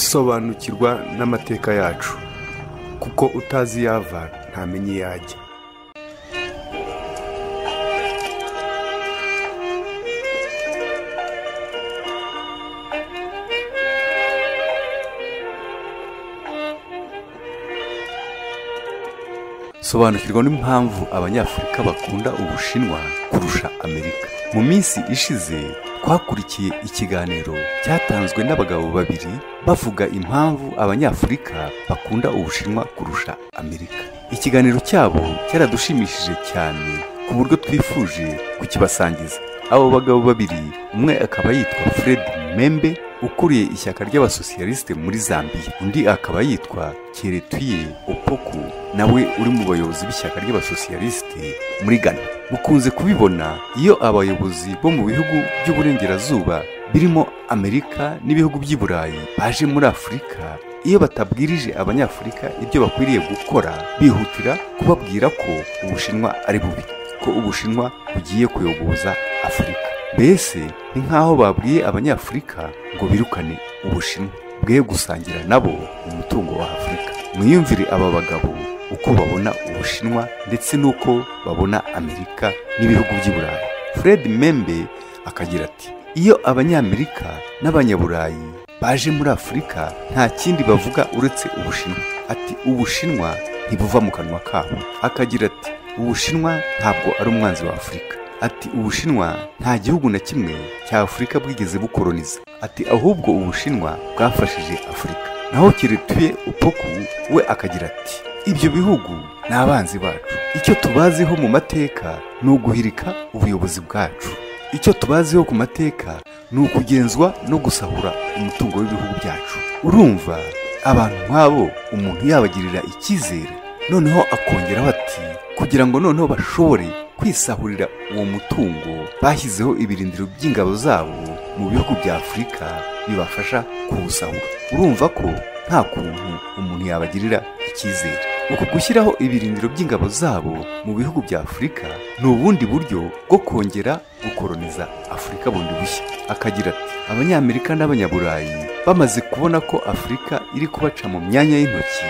sobanukirwa n'amateka yacu kuko utazi iyo ava ntamenya iyo ajya sobanukirwa n'impamvu abanyafurika bakunda ubushinwa kurusha amerika mu minsi ishize twakurikiye ikiganiro cyatanzwe n'abagabo babiri bavuga impamvu abanyafurika bakunda ubushinwa kurusha amerika ikiganiro cyabo cyaradushimishije cyane ku buryo twifuje kukibasangiza abo bagabo babiri umwe akaba yitwa fred membe ukuriye ishyaka ry'abasosiyalisite muri zambia undi akaba yitwa keretuye opoku nawe uri mu bayobozi b'ishyaka ry'abasosiyalisite muri ghana mukunze kubibona iyo abayobozi bo mu bihugu by'uburengerazuba birimo amerika n'ibihugu by'i burayi baje muri afurika iyo batabwirije abanyafurika ibyo bakwiriye gukora bihutira kubabwira ko ubushinwa ari bubi ko ubushinwa bugiye kuyogoza afurika mbese ni nk'aho babwiye abanyafurika ngo birukane ubushinwa bwe gusangira nabo umutungo wa afurika mwiyumvire aba bagabo uko babona ubushinwa ndetse n'uko babona amerika n'ibihugu by'i burayi fred membe akagira ati iyo abanyamerika n'abanyaburayi baje muri afurika nta kindi bavuga uretse ubushinwa ati ubushinwa ntibuva mu kanwa kabo akagira ati ubushinwa ntabwo ari umwanzi wa afurika ati ubushinwa nta gihugu na kimwe cya afurika bwigeze bukoroniza ati ahubwo ubushinwa bwafashije afurika naho kiretuye upoku we akagira ati ibyo bihugu ni abanzi bacu icyo tubaziho mu mateka ni uguhirika ubuyobozi bwacu icyo tubaziho ku mateka ni ukugenzwa no gusahura umutungo w'ibihugu byacu urumva abantu nk'abo umuntu yabagirira icyizere noneho akongeraho ati kugira ngo noneho bashobore kwisahurira uwo mutungo bashyizeho ibirindiro by'ingabo zabo mu bihugu bya afurika bibafasha kuwusahura urumva ko nta kuntu umuntu yabagirira icyizere uku gushyiraho ibirindiro by'ingabo zabo mu bihugu bya afurika ni ubundi buryo bwo kongera gukoroniza afurika bundi bushya akagira ati abanyamerika n'abanyaburayi bamaze kubona ko afurika iri kubaca mu myanya y'intoki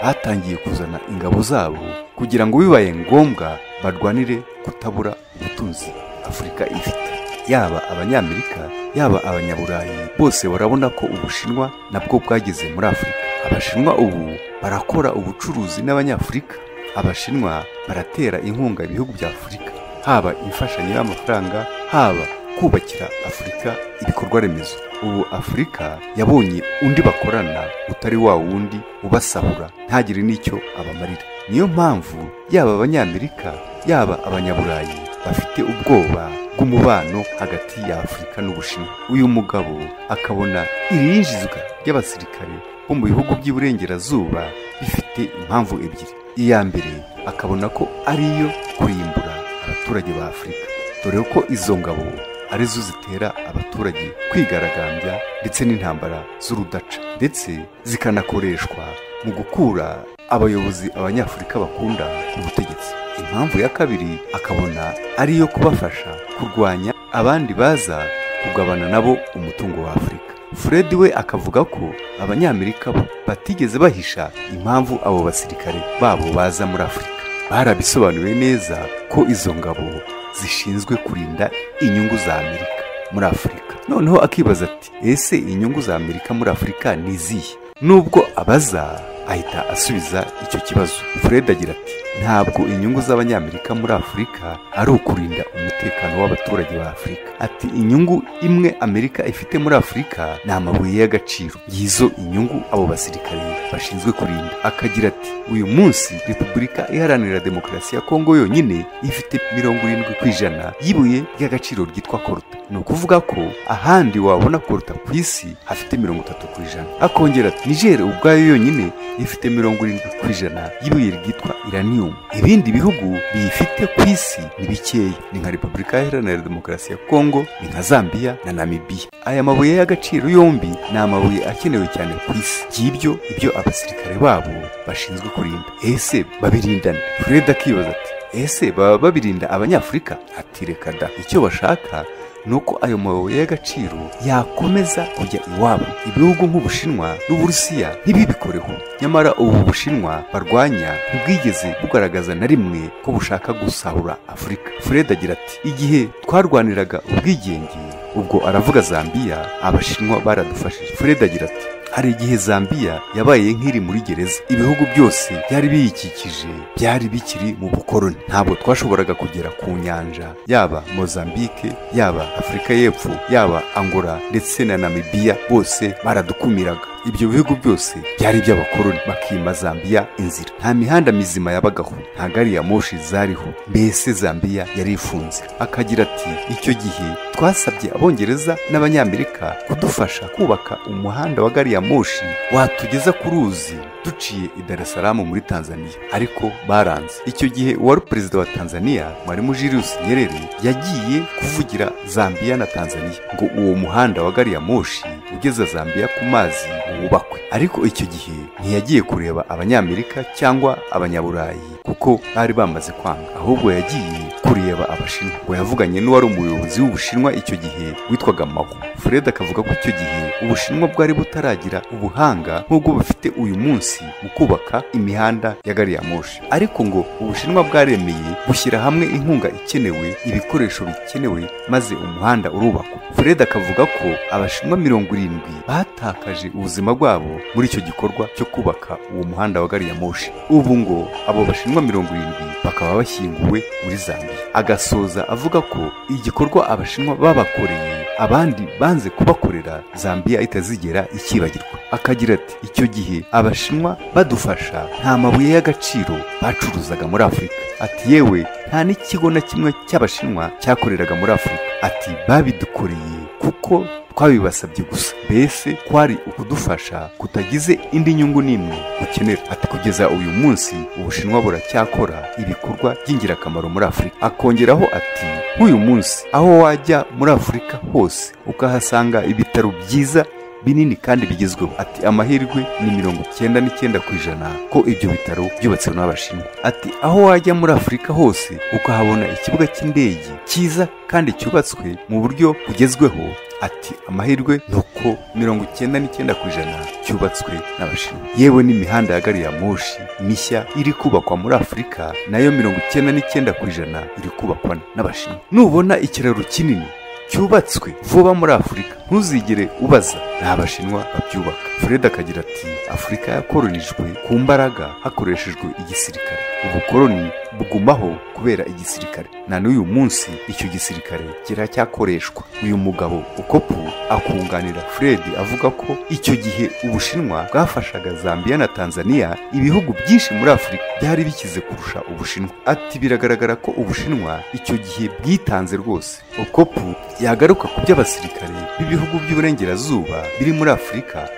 batangiye kuzana ingabo zabo kugira ngo bibaye ngombwa barwanire kutabura ubutunzi afurika ifite yaba abanyamerika yaba abanyaburayi bose barabona ko ubushinwa nabwo bwageze muri afurika abashinwa ubu barakora ubucuruzi n'abanyafurika abashinwa baratera inkunga ibihugu bya afurika haba imfashanyo y'amafaranga haba kubakira afurika ibikorwa remezo ubu afurika yabonye undi bakorana utari wa wundi ubasahura ntagire n'icyo abamarira niyo mpamvu yaba abanyamerika yaba abanyaburayi bafite ubwoba bw'umubano hagati ya afurika n'ubushinwa uyu mugabo akabona iri yinjizwa ry'abasirikare bo mu bihugu by'iburengerazuba bifite impamvu ebyiri iya mbere akabona ko ari iyo kurimbura abaturage ba afurika dore ko izo ngabo arizo zitera abaturage kwigaragambya ndetse n'intambara z'urudaca ndetse zikanakoreshwa mu gukura abayobozi abanyafurika bakunda ku butegetsi impamvu ya kabiri akabona ari iyo kubafasha kurwanya abandi baza kugabana nabo umutungo wa afurika fred we akavuga ko abanyamerika bo batigeze bahisha impamvu abo basirikare babo baza muri afurika barabisobanuye neza ko izo ngabo zishinzwe kurinda inyungu za amerika muri afurika noneho akibaza ati ese inyungu za amerika muri afurika ni izihe nubwo abaza ahita asubiza icyo kibazo fred agira ati ntabwo inyungu z'abanyamerika muri afurika ari ukurinda umutekano w'abaturage ba afurika ati inyungu imwe amerika ifite muri afurika ni amabuye y'agaciro yizo inyungu abo basirikare bashinzwe kurinda akagira ati uyu munsi repubulika iharanira demokarasi ya kongo yonyine ifite mirongo irindwi ku ijana y'ibuye ry'agaciro ryitwa koruta ni ukuvuga ko ahandi wabona koruta ku isi hafite mirongo itatu ku ijana akongera ati nigere ubwayo yonyine ifite mirongo irindwi ku ijana y'ibuye ryitwa iraniyumu ibindi bihugu biyifite ku isi ni bikeya ni nka repubulika iharanira demokarasi ya kongo ni nka zambia na namibiya aya mabuye y'agaciro yombi ni amabuye akenewe cyane ku isi by'ibyo ibyo abasirikare babo bashinzwe kurinda ese babirindana fred akibaza ati ese baba babirinda abanyafurika ati reka da icyo bashaka ni uko ayo mabuye y'agaciro yakomeza kujya iwabo ibihugu nk'ubushinwa n'uburusiya ntibibikoreho nyamara ubu bushinwa barwanya ntibwigeze bugaragaza na rimwe ko bushaka gusahura afurika fred agira ati igihe twarwaniraga ubwigenge ubwo aravuga zambiya abashinwa baradufashije fred agira ati hari igihe zambiya yabaye nk'iri muri gereza ibihugu byose byari biyikikije byari bikiri mu bukoroni ntabwo twashoboraga kugera ku nyanja yaba mozambique yaba afurika y'epfo yaba angola ndetse na namibiya bose baradukumiraga ibyo bihugu byose byari iby'abakoroni bakima zambiya inzira nta mihanda mizima yabagaho nta gari ya moshi zariho mbese zambiya yari ifunze akagira ati icyo gihe twasabye abongereza n'abanyamerika kudufasha kubaka umuhanda wa gari ya moshi watugeza ku ruzi duciye i Dar es Salaam muri Tanzania ariko baranze icyo gihe uwari perezida wa Tanzania Mwalimu Julius Nyerere yagiye kuvugira Zambia na Tanzania ngo uwo muhanda wa gari ya moshi ugeza Zambia ku mazi wubakwe ariko icyo gihe ntiyagiye kureba abanyamerika cyangwa abanyaburayi kuko bari bamaze kwanga ahubwo yagiye kureba abashinwa ngo yavuganye n'uwari umuyobozi w'ubushinwa icyo gihe witwaga Mao Fred akavuga ko icyo gihe ubushinwa bwari butaragira ubuhanga nk'ubwo bufite uyu munsi mu kubaka imihanda ya gari ya moshi ariko ngo ubushinwa bwaremeye bushyira hamwe inkunga ikenewe ibikoresho bikenewe maze umuhanda urubakwa Fred akavuga ko abashinwa mirongo irindwi batakaje ubuzima bwabo muri icyo gikorwa cyo kubaka uwo muhanda wa gari ya moshi ubu ngo abo bashinwa mirongo irindwi bakaba bashyinguwe muri Zambia agasoza avuga ko igikorwa abashinwa babakoreye abandi banze kubakorera Zambia itazigera ikibagirwa akagira ati icyo gihe abashinwa badufasha nta mabuye y'agaciro bacuruzaga muri Afurika ati yewe nta n'ikigo na kimwe cy'abashinwa cyakoreraga muri Afurika ati babidukoreye kuko twabibasabye gusa mbese kwari ukudufasha kutagize indi nyungu n'imwe ukenera ati kugeza uyu munsi ubushinwa buracyakora ibikorwa by'ingirakamaro muri afurika akongeraho ati nk'uyu munsi aho wajya muri afurika hose ukahasanga ibitaro byiza binini kandi bigezweho ati amahirwe ni mirongo icyenda n'icyenda ku ijana ko ibyo bitaro byubatse n'abashinwa ati aho wajya muri afurika hose ukahabona ikibuga cy'indege cyiza kandi cyubatswe mu buryo bugezweho ati amahirwe ni uko mirongo icyenda n'icyenda ku ijana cyubatswe n'abashinwa yewe n'imihanda ya gari ya moshi mishya iri kubakwa muri afurika nayo mirongo icyenda n'icyenda ku ijana iri kubakwa n'abashinwa nubona ikiraro kinini cyubatswe vuba muri afurika ntuzigere ubaza ni abashinwa babyubaka fred akagira ati afurika yakoronijwe ku mbaraga hakoreshejwe igisirikare ubukoroni bugumaho kubera igisirikare na n'uyu munsi icyo gisirikare kiracyakoreshwa uyu mugabo ukopu akunganira fred avuga ko icyo gihe ubushinwa bwafashaga zambia na tanzania ibihugu byinshi muri afurika byari bikize kurusha ubushinwa ati biragaragara ko ubushinwa icyo gihe bwitanze rwose ukopu yagaruka ku by'abasirikare b'ibihugu by'uburengerazuba biri muri afurika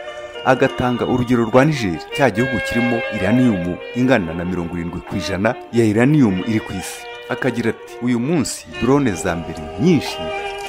agatanga urugero rwa nigeri cya gihugu kirimo iraniyumu ingana na mirongo irindwi ku ijana ya iraniyumu iri ku isi akagira ati uyu munsi drone za mbere nyinshi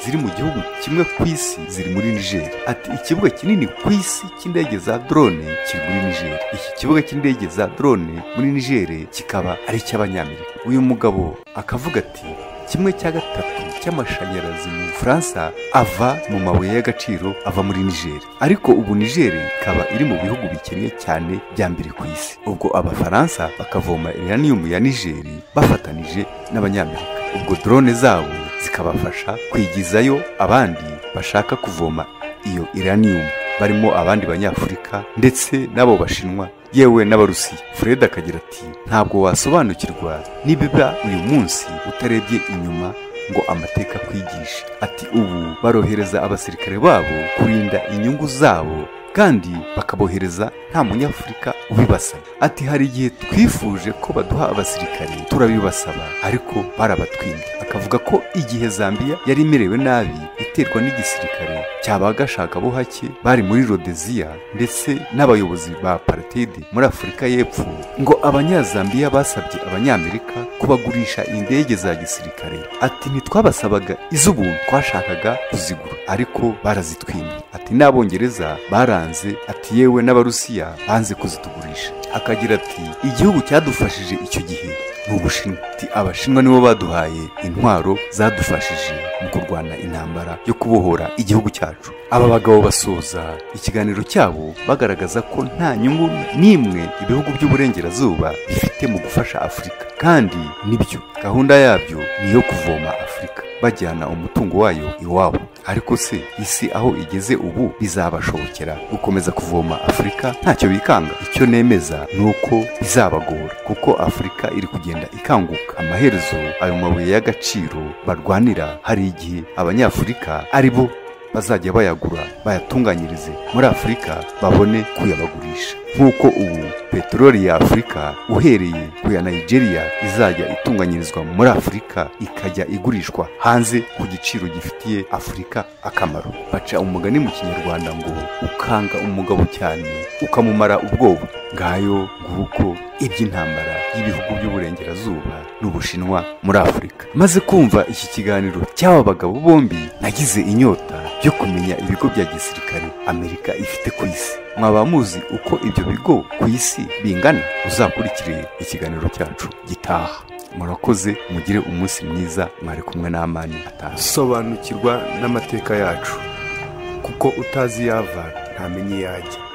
ziri mu gihugu kimwe ku isi ziri muri niger ati ikibuga kinini ku isi cy'indege za drone kiri muri niger iki kibuga cy'indege za drone muri niger kikaba ari icy'abanyamerika uyu mugabo akavuga ati kimwe cya gatatu cy'amashanyarazi mu bufaransa ava mu mabuye y'agaciro ava muri nigeri ariko ubu nigeri ikaba iri mu bihugu bikennye cyane bya mbere ku isi ubwo abafaransa bakavoma iraniyumu ya nigeri bafatanije n'abanyamerika ubwo drone zabo zikabafasha kwigizayo abandi bashaka kuvoma iyo iraniyumu barimo abandi banyafurika ndetse n'abo bashinwa yewe n'abarusiya fred akagira ati ntabwo wasobanukirwa nibiba uyu munsi utarebye inyuma ngo amateka akwigishe ati ubu barohereza abasirikare babo kurinda inyungu zabo kandi bakabohereza nta munyafurika ubibasaba ati hari igihe twifuje ko baduha abasirikare turabibasaba ariko barabatwinda akavuga ko igihe zambia yari imerewe nabi iterwa n'igisirikare cy'abagashakabuhake bari muri rodeziya ndetse n'abayobozi ba apartheid muri afurika y'epfo ngo abanyazambiya basabye abanyamerika kubagurisha indege za gisirikare ati ntitwabasabaga iz'ubuntu twashakaga kuzigura ariko barazitwimye ati n'abongereza baranze ati yewe n'abarusiya banze kuzitugurisha akagira ati igihugu cyadufashije icyo gihe ni ubushinwa ati abashinwa nibo baduhaye intwaro zadufashije mu kurwana intambara yo kubohora igihugu cyacu aba bagabo basoza ikiganiro cyabo bagaragaza ko nta nyungu n'imwe ibihugu by'uburengerazuba bifite mu gufasha afurika kandi nibyo gahunda yabyo ni iyo kuvoma afurika bajyana umutungo wayo iwabo ariko se isi aho igeze ubu bizabashobokera gukomeza kuvoma afurika ntacyo bikanga icyo nemeza ni uko bizabagora kuko afurika iri kugenda ikanguka amaherezo ayo mabuye y'agaciro barwanira hari igihe abanyafurika ari bo bazajya bayagura bayatunganyirize muri afurika babone kuyabagurisha nk'uko ubu peteroli ya afurika uhereye ku ya nigeria izajya itunganyirizwa muri afurika ikajya igurishwa hanze ku giciro gifitiye afurika akamaro baca umugani mu kinyarwanda ngo ukanga umugabo cyane ukamumara ubwoba ngayo nguko iby'intambara y'ibihugu by'uburengerazuba n'ubushinwa muri afurika maze kumva iki kiganiro cy'aba bagabo bombi nagize inyota yo kumenya ibigo bya gisirikare amerika ifite ku isi mwaba muzi uko ibyo bigo ku isi bingana uzakurikire ikiganiro cyacu gitaha murakoze mugire umunsi mwiza mwari kumwe n'amani atazi sobanukirwa n'amateka yacu kuko utazi iyo ava ntamenya iyo ajya